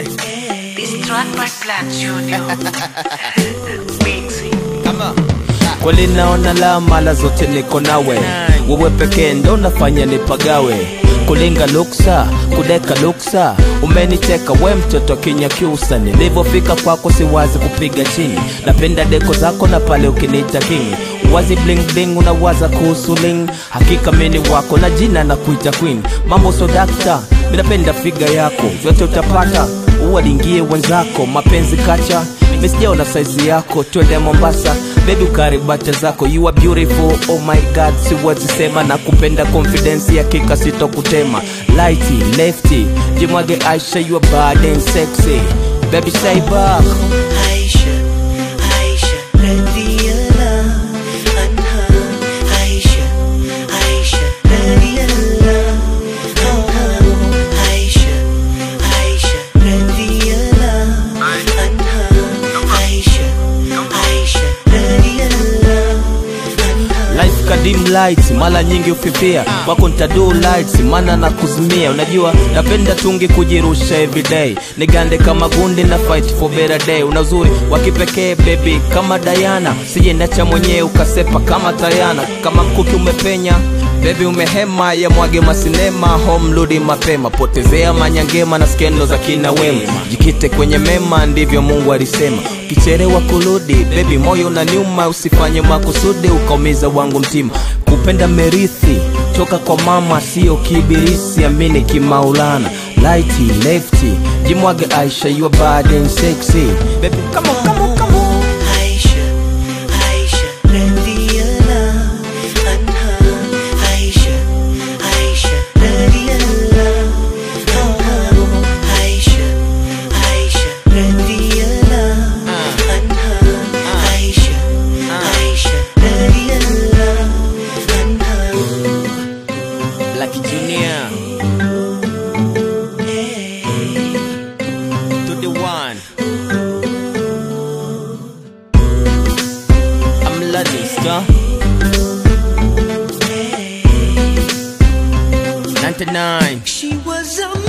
Hey, This track by Black Junior. Mixing. come on. kweli naona la mala zote niko nawe wewe pekee ndo nafanya nipagawe kulinga luksa kudeka luksa umeniteka we mtoto kinyakyusa nilivyofika kwako siwazi kupiga chini napenda deko zako na pale ukiniita king wazi bling bling unawaza kuhusu ling hakika mini wako na jina na kuita queen mambo so dakta minapenda figa yako vyote utapata uwalingie wenzako mapenzi kacha misijaona saizi yako twende mombasa bebi ukaribata zako you are beautiful oh my god siwezi sema na kupenda confidence ya kika sitokutema lighty lefty jimwage aisha you are bad and sexy baby say back Aisha, Aisha, radiyallah anha. Aisha, Aisha, radiyallah anha. Aisha, Aisha, radiyallah anha. Aisha, Aisha, radiyallah anha. life kadim lights mara nyingi ufifia kwako ntadu lights maana na kuzimia unajua napenda tungi kujirusha everyday nigande kama gundi na fight for better day una uzuri wa kipekee baby kama dayana sijendacha mwenyewe ukasepa kama tayana kama mkuki umepenya bebi umehema ya mwage masinema home rudi mapema potezea manyangema na skendo za kina wema jikite kwenye mema ndivyo mungu alisema ukicherewa kurudi bebi moyo na nyuma usifanye makusudi ukaumiza wangu mtima kupenda merithi toka kwa mama sio kibirisi amini kimaulana lighty lefty jimwage aisha you are bad and sexy baby come on, come on, come on. Aisha, Aisha, radiyallah anha. Aisha, Aisha, radiyallah anha. Aisha, Aisha, radiyallah anha. Aisha, Aisha, radiyallah anha. Black Junior to the one. I'm Lanista. 99. She was a